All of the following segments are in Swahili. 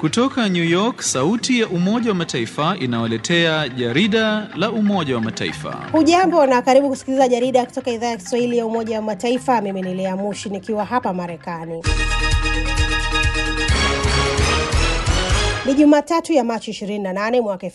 Kutoka New York, sauti ya Umoja wa Mataifa inawaletea jarida la Umoja wa Mataifa. Hujambo na karibu kusikiliza jarida kutoka idhaa ya Kiswahili ya Umoja wa Mataifa. Mimi ni Lea Mushi nikiwa hapa Marekani. Ni Jumatatu ya Machi 28 mwaka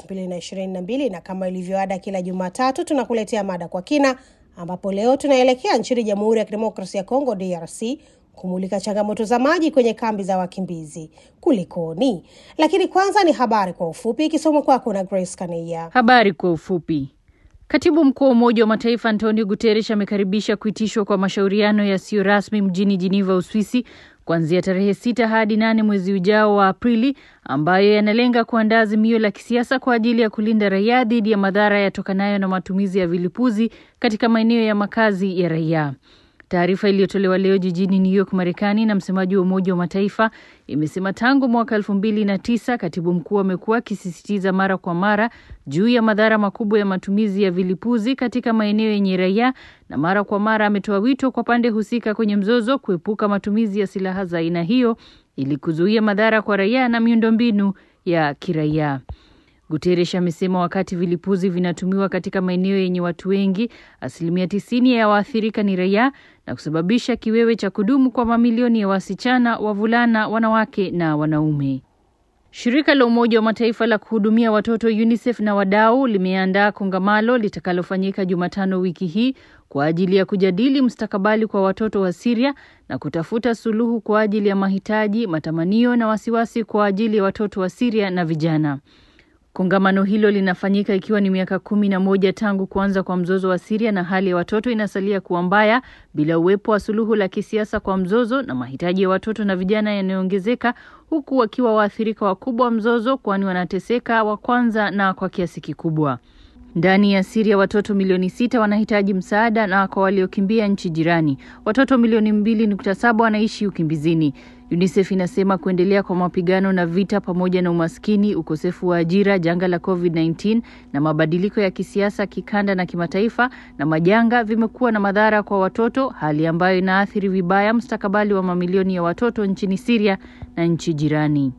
2022 na kama ilivyoada kila Jumatatu tunakuletea mada kwa kina, ambapo leo tunaelekea nchini Jamhuri ya Kidemokrasia ya Kongo DRC kumulika changamoto za maji kwenye kambi za wakimbizi. Kulikoni? Lakini kwanza ni habari kwa ufupi ikisomwa kwako na Grace Kaneia. Habari kwa ufupi. Katibu mkuu wa Umoja wa Mataifa Antonio Guterres amekaribisha kuitishwa kwa mashauriano yasiyo rasmi mjini Geneva, Uswisi kuanzia tarehe sita hadi nane mwezi ujao wa Aprili, ambayo yanalenga kuandaa azimio la kisiasa kwa ajili ya kulinda raia dhidi ya madhara yatokanayo na matumizi ya vilipuzi katika maeneo ya makazi ya raia. Taarifa iliyotolewa leo jijini New York, Marekani, na msemaji wa Umoja wa Mataifa imesema tangu mwaka elfu mbili na tisa katibu mkuu amekuwa akisisitiza mara kwa mara juu ya madhara makubwa ya matumizi ya vilipuzi katika maeneo yenye raia, na mara kwa mara ametoa wito kwa pande husika kwenye mzozo kuepuka matumizi ya silaha za aina hiyo ili kuzuia madhara kwa raia na miundombinu ya kiraia. Guterres amesema wakati vilipuzi vinatumiwa katika maeneo yenye watu wengi, asilimia tisini ya waathirika ni raia na kusababisha kiwewe cha kudumu kwa mamilioni ya wasichana, wavulana, wanawake na wanaume. Shirika la Umoja wa Mataifa la kuhudumia watoto UNICEF na wadau limeandaa kongamano litakalofanyika Jumatano wiki hii kwa ajili ya kujadili mustakabali kwa watoto wa Syria na kutafuta suluhu kwa ajili ya mahitaji, matamanio na wasiwasi kwa ajili ya watoto wa Syria na vijana. Kongamano hilo linafanyika ikiwa ni miaka kumi na moja tangu kuanza kwa mzozo wa Siria na hali ya watoto inasalia kuwa mbaya bila uwepo wa suluhu la kisiasa kwa mzozo, na mahitaji ya watoto na vijana yanayoongezeka huku wakiwa waathirika wakubwa wa mzozo, kwani wanateseka wa kwanza na kwa kiasi kikubwa. Ndani ya Siria watoto milioni sita wanahitaji msaada, na kwa waliokimbia nchi jirani watoto milioni mbili nukta saba wanaishi ukimbizini. UNICEF inasema kuendelea kwa mapigano na vita pamoja na umaskini, ukosefu wa ajira, janga la COVID-19 na mabadiliko ya kisiasa kikanda na kimataifa na majanga vimekuwa na madhara kwa watoto, hali ambayo inaathiri vibaya mustakabali wa mamilioni ya watoto nchini Siria na nchi jirani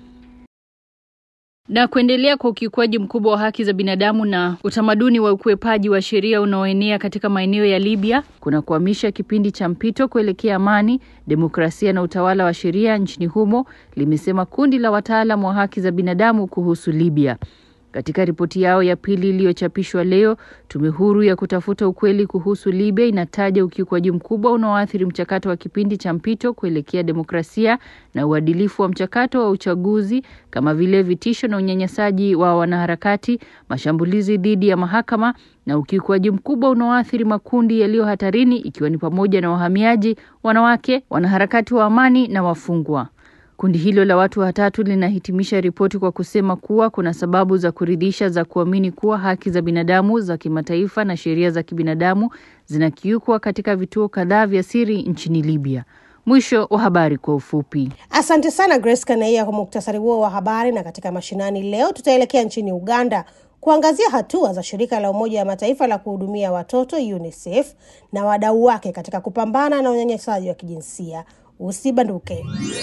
na kuendelea kwa ukiukwaji mkubwa wa haki za binadamu na utamaduni wa ukwepaji wa sheria unaoenea katika maeneo ya Libya kuna kuhamisha kipindi cha mpito kuelekea amani, demokrasia na utawala wa sheria nchini humo, limesema kundi la wataalam wa haki za binadamu kuhusu Libya. Katika ripoti yao ya pili iliyochapishwa leo, tume huru ya kutafuta ukweli kuhusu Libya inataja ukiukwaji mkubwa unaoathiri mchakato wa kipindi cha mpito kuelekea demokrasia na uadilifu wa mchakato wa uchaguzi, kama vile vitisho na unyanyasaji wa wanaharakati, mashambulizi dhidi ya mahakama na ukiukwaji mkubwa unaoathiri makundi yaliyo hatarini, ikiwa ni pamoja na wahamiaji, wanawake, wanaharakati wa amani na wafungwa. Kundi hilo la watu watatu linahitimisha ripoti kwa kusema kuwa kuna sababu za kuridhisha za kuamini kuwa haki za binadamu za kimataifa na sheria za kibinadamu zinakiukwa katika vituo kadhaa vya siri nchini Libya. Mwisho wa habari kwa ufupi. Asante sana Grace Kanaia kwa muktasari huo wa habari. Na katika mashinani leo tutaelekea nchini Uganda kuangazia hatua za shirika la Umoja wa Mataifa la kuhudumia watoto UNICEF na wadau wake katika kupambana na unyanyasaji wa kijinsia. Usibanduke.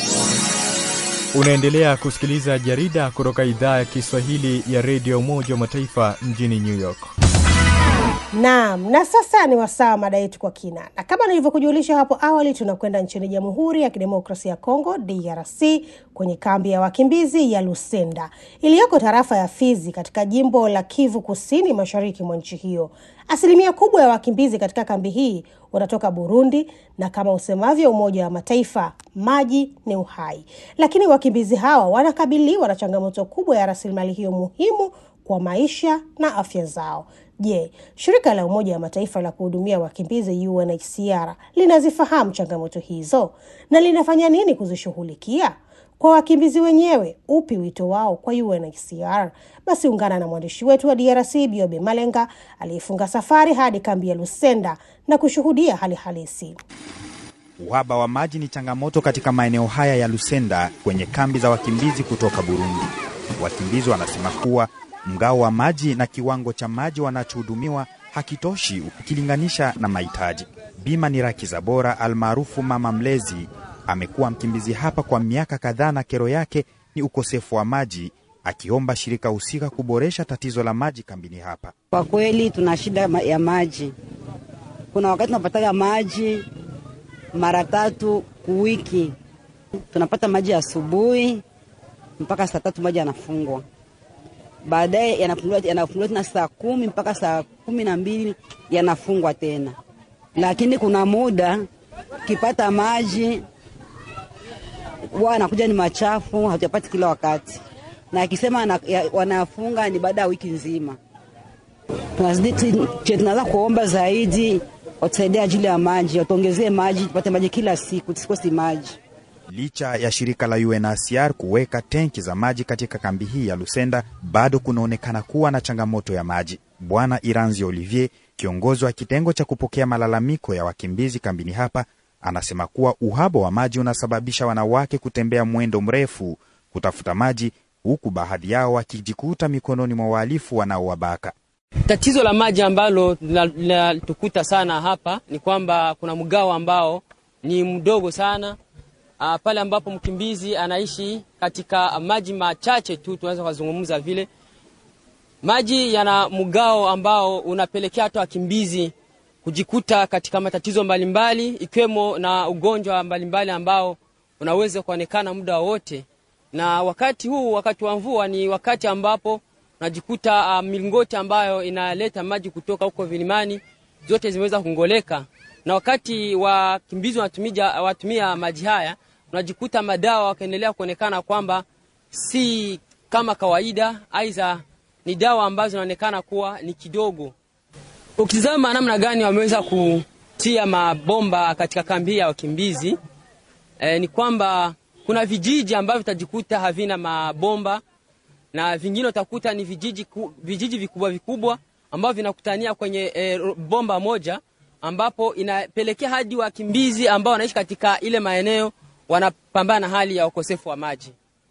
Unaendelea kusikiliza jarida kutoka idhaa ya Kiswahili ya redio Umoja wa Mataifa mjini New York. Naam, na sasa ni wasaa wa mada yetu kwa kina, na kama nilivyokujulisha hapo awali, tunakwenda nchini Jamhuri ya Kidemokrasia ya Kongo DRC, kwenye kambi ya wakimbizi ya Lusenda iliyoko tarafa ya Fizi katika jimbo la Kivu Kusini, mashariki mwa nchi hiyo. Asilimia kubwa ya wakimbizi katika kambi hii wanatoka Burundi, na kama usemavyo Umoja wa Mataifa, maji ni uhai. Lakini wakimbizi hawa wanakabiliwa na changamoto kubwa ya rasilimali hiyo muhimu kwa maisha na afya zao. Je, shirika la Umoja wa Mataifa la kuhudumia wakimbizi UNHCR linazifahamu changamoto hizo na linafanya nini kuzishughulikia? Kwa wakimbizi wenyewe, upi wito wao kwa UNHCR? Basi ungana na mwandishi wetu wa DRC Biobe Malenga aliyefunga safari hadi kambi ya Lusenda na kushuhudia hali halisi. Uhaba wa maji ni changamoto katika maeneo haya ya Lusenda kwenye kambi za wakimbizi kutoka Burundi. Wakimbizi wanasema kuwa mgao wa maji na kiwango cha maji wanachohudumiwa hakitoshi ukilinganisha na mahitaji. Bima ni Raki Zabora almaarufu Mama Mlezi amekuwa mkimbizi hapa kwa miaka kadhaa, na kero yake ni ukosefu wa maji, akiomba shirika husika kuboresha tatizo la maji kambini hapa. Kwa kweli tuna shida ma- ya maji. Kuna wakati tunapataga maji mara tatu kuwiki. Tunapata maji asubuhi mpaka saa tatu maji yanafungwa, baadaye yanafunguliwa yanafunguliwa tena saa kumi mpaka saa kumi na mbili yanafungwa tena. Lakini kuna muda ukipata maji huwa anakuja ni machafu, hatuyapati kila wakati, na akisema ana- ya- wanafunga ni baada ya wiki nzima. Tunazidi tu- che- tunaweza kuomba zaidi watusaidie ajili ya maji, watuongezee maji, tupate maji kila siku, tusikosi maji. Licha ya shirika la UNHCR kuweka tenki za maji katika kambi hii ya Lusenda, bado kunaonekana kuwa na changamoto ya maji. Bwana Iranzi Olivier, kiongozi wa kitengo cha kupokea malalamiko ya wakimbizi kambini hapa, anasema kuwa uhaba wa maji unasababisha wanawake kutembea mwendo mrefu kutafuta maji, huku baadhi yao wakijikuta mikononi mwa wahalifu wanaowabaka. Tatizo la maji ambalo lina- linatukuta sana hapa ni kwamba kuna mgao ambao ni mdogo sana uh, pale ambapo mkimbizi anaishi katika maji machache tu, tunaweza kuzungumza vile maji yana mgao ambao unapelekea hata wakimbizi kujikuta katika matatizo mbalimbali ikiwemo na ugonjwa mbalimbali ambao unaweza kuonekana muda wowote, na wakati huu, wakati wa mvua, ni wakati ambapo unajikuta uh, milingoti ambayo inaleta maji kutoka huko vilimani zote zimeweza kungoleka, na wakati wakimbizi wanatumia, watumia maji haya unajikuta madawa wakaendelea kuonekana kwamba si kama kawaida, aidha ni dawa ambazo zinaonekana kuwa ni kidogo. Ukitizama namna gani wameweza kutia mabomba katika kambi hii ya wakimbizi e, ni kwamba kuna vijiji ambavyo vitajikuta havina mabomba na vingine utakuta ni vijiji, ku, vijiji vikubwa vikubwa ambavyo vinakutania kwenye e, bomba moja ambapo inapelekea hadi wakimbizi ambao wanaishi katika ile maeneo wanapambana na hali ya ukosefu wa maji.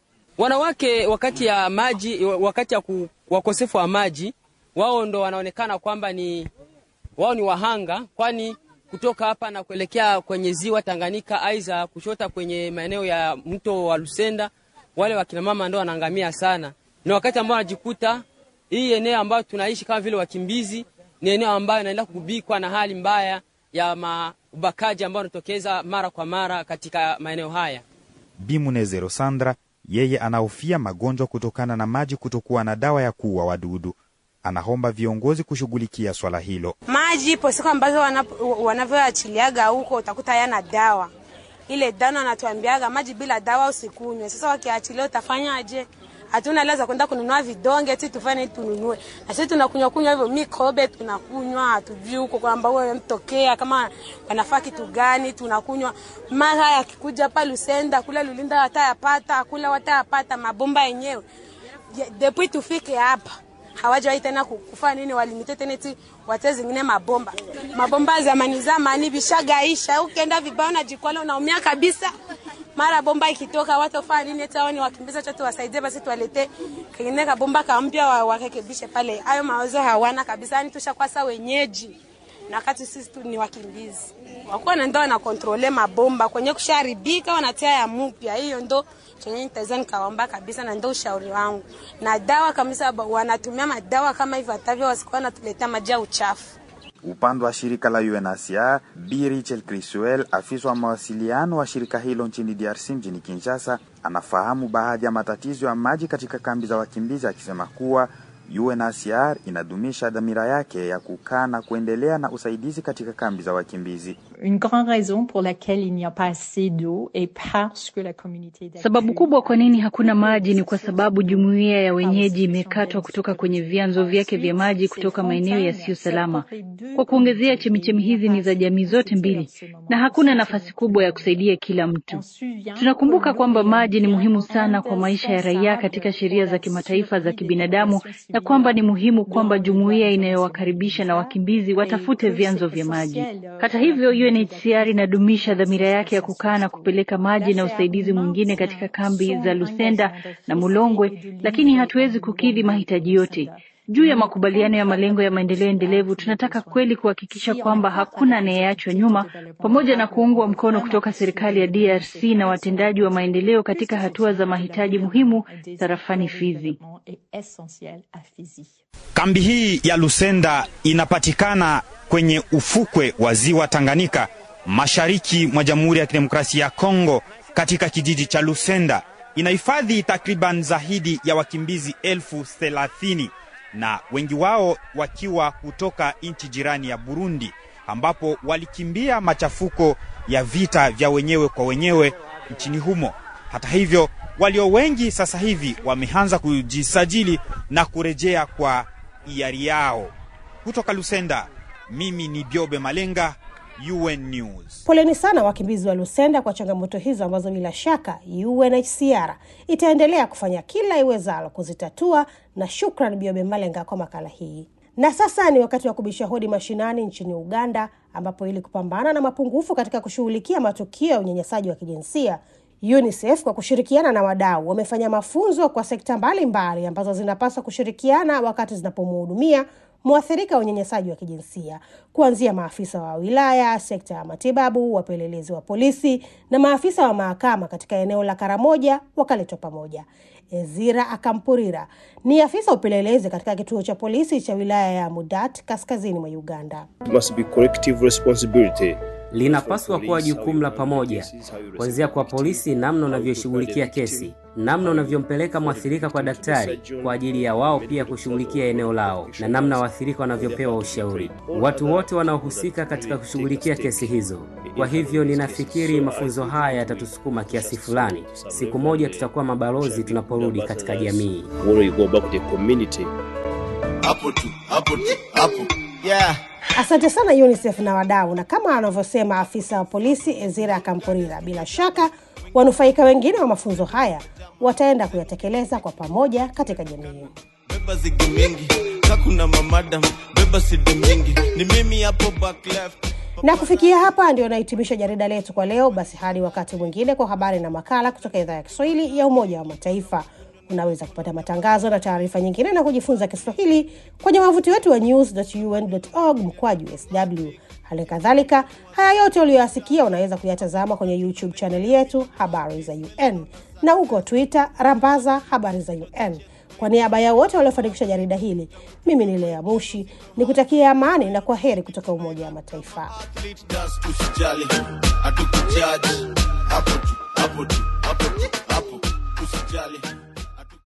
Wanawake wakati ya maji, wakati ya ku, wakosefu wa maji, wao ndo wanaonekana kwamba ni wao ni wahanga, kwani kutoka hapa na kuelekea kwenye ziwa Tanganyika, aidha kushota kwenye maeneo ya mto wa Lusenda, wale wakina mama ndo wanaangamia sana. Ni wakati ambao wanajikuta hii eneo ambayo tunaishi kama vile wakimbizi ni eneo ambayo inaenda kugubikwa na hali mbaya ya ubakaji ambao unatokeza mara kwa mara katika maeneo haya. Bimunezero Sandra yeye anahofia magonjwa kutokana na maji kutokuwa na dawa ya kuua wadudu. Anaomba viongozi kushughulikia swala hilo. Maji ipo siku ambazo wanavyoachiliaga huko utakuta yana dawa, ile dawa anatuambiaga maji bila dawa usikunywe. Sasa wakiachilia utafanyaje? Hatuna hela za kwenda kununua vidonge ti tufanye tununue, na sisi tunakunywa kunywa hivyo mikobe tunakunywa, hatujui huko kwamba wewe mtokea kama wanafaa kitu gani, tunakunywa mara yakikuja hapa Lusenda kule Lulinda watayapata kule watayapata mabomba yenyewe depuis tufike hapa hawajawahi tena kufanya nini, walimite tena eti wate zingine mabomba mabomba zamani zamani vishagaisha, ukienda vibao na jikwala unaumia kabisa mara bomba ikitoka watu wafanya nini? Eti hao ni wakimbiza chote, wasaidie basi, tuwalete kengine kabomba kampya warekebishe pale. Hayo mawazo hawana kabisa, yani tushakwasa wenyeji na wakati sisi tu ni wakimbizi. Wakuwa na ndo wana kontrole mabomba kwenye kusharibika, wanatia ya mupya. Hiyo ndo chenye nitaweza nikaomba kabisa, na ndo ushauri wangu. Na dawa kabisa, wanatumia madawa kama hivyo, hatavyo wasikuwa wanatuletea maji ya uchafu. Upande wa shirika la UNHCR, Bi Richel Crisuel, afisa wa mawasiliano wa shirika hilo nchini DRC mjini Kinshasa, anafahamu baadhi ya matatizo ya maji katika kambi za wakimbizi, akisema kuwa UNHCR inadumisha dhamira yake ya kukaa na kuendelea na usaidizi katika kambi za wakimbizi. Une grande raison pour laquelle il n'y a pas assez d'eau est parce que la communauté Sababu kubwa kwa nini hakuna maji ni kwa sababu jumuiya ya wenyeji imekatwa kutoka kwenye vyanzo vyake vya maji kutoka maeneo yasiyo salama. Kwa kuongezea, chemichemi hizi ni za jamii zote mbili na hakuna nafasi kubwa ya kusaidia kila mtu. Tunakumbuka kwamba maji ni muhimu sana kwa maisha ya raia katika sheria za kimataifa za kibinadamu na kwamba ni muhimu kwamba jumuiya inayowakaribisha na wakimbizi watafute vyanzo vya maji. Hata hivyo, UNHCR inadumisha dhamira yake ya kukaa na kupeleka maji na usaidizi mwingine katika kambi za Lusenda na Mulongwe, lakini hatuwezi kukidhi mahitaji yote. Juu ya makubaliano ya malengo ya maendeleo endelevu, tunataka kweli kuhakikisha kwamba hakuna anayeachwa nyuma, pamoja na kuungwa mkono kutoka serikali ya DRC na watendaji wa maendeleo katika hatua za mahitaji muhimu tarafani Fizi. Kambi hii ya Lusenda inapatikana kwenye ufukwe wa ziwa Tanganyika, mashariki mwa Jamhuri ya Kidemokrasia ya Kongo, katika kijiji cha Lusenda. Inahifadhi takriban zaidi ya wakimbizi elfu thelathini na wengi wao wakiwa kutoka nchi jirani ya Burundi, ambapo walikimbia machafuko ya vita vya wenyewe kwa wenyewe nchini humo. Hata hivyo, walio wengi sasa hivi wameanza kujisajili na kurejea kwa hiari yao. Kutoka Lusenda, mimi ni Biobe Malenga, UN News. Poleni sana wakimbizi wa Lusenda kwa changamoto hizo ambazo bila shaka UNHCR itaendelea kufanya kila iwezalo kuzitatua, na shukran Biobe Malenga kwa makala hii. Na sasa ni wakati wa kubisha hodi mashinani nchini Uganda, ambapo ili kupambana na mapungufu katika kushughulikia matukio ya unyanyasaji wa kijinsia UNICEF kwa kushirikiana na wadau wamefanya mafunzo kwa sekta mbalimbali mbali ambazo zinapaswa kushirikiana wakati zinapomhudumia mwathirika wa unyanyasaji wa kijinsia kuanzia maafisa wa wilaya, sekta ya matibabu, wapelelezi wa polisi na maafisa wa mahakama katika eneo la Karamoja wakaletwa pamoja. Ezira Akampurira ni afisa upelelezi katika kituo cha polisi cha wilaya ya Mudat kaskazini mwa Uganda. must be collective responsibility. linapaswa kuwa jukumu la pamoja, kuanzia kwa polisi, namna unavyoshughulikia kesi, namna unavyompeleka mwathirika kwa daktari kwa ajili ya wao pia kushughulikia eneo lao, na namna waathirika wanavyopewa ushauri, watu wote wanaohusika katika kushughulikia kesi hizo. Kwa hivyo ninafikiri mafunzo haya yatatusukuma kiasi fulani. Siku moja tutakuwa mabalozi tunaporudi katika jamii. When we go back to the community. hapo tu hapo tu hapo yeah Asante sana UNICEF na wadau, na kama anavyosema afisa wa polisi Ezira Kampurira, bila shaka wanufaika wengine wa mafunzo haya wataenda kuyatekeleza kwa pamoja katika jamii. beba zigi mingi kakuna mamadam beba sidi mingi ni mimi hapo back left Na kufikia hapa ndio nahitimisha jarida letu kwa leo. Basi hadi wakati mwingine kwa habari na makala kutoka idhaa ya Kiswahili ya Umoja wa Mataifa. Unaweza kupata matangazo na taarifa nyingine na kujifunza Kiswahili kwenye wavuti wetu wa news.un.org mkwaju sw. Hali kadhalika, haya yote uliyoyasikia unaweza kuyatazama kwenye YouTube chaneli yetu Habari za UN na huko Twitter rambaza Habari za UN. Kwa niaba ya wote waliofanikisha jarida hili, mimi ni Lea Mushi ni kutakia amani na kwa heri kutoka Umoja wa Mataifa. das usijali hatukujaji hapo tu hapo tu hapo tu hapo usijali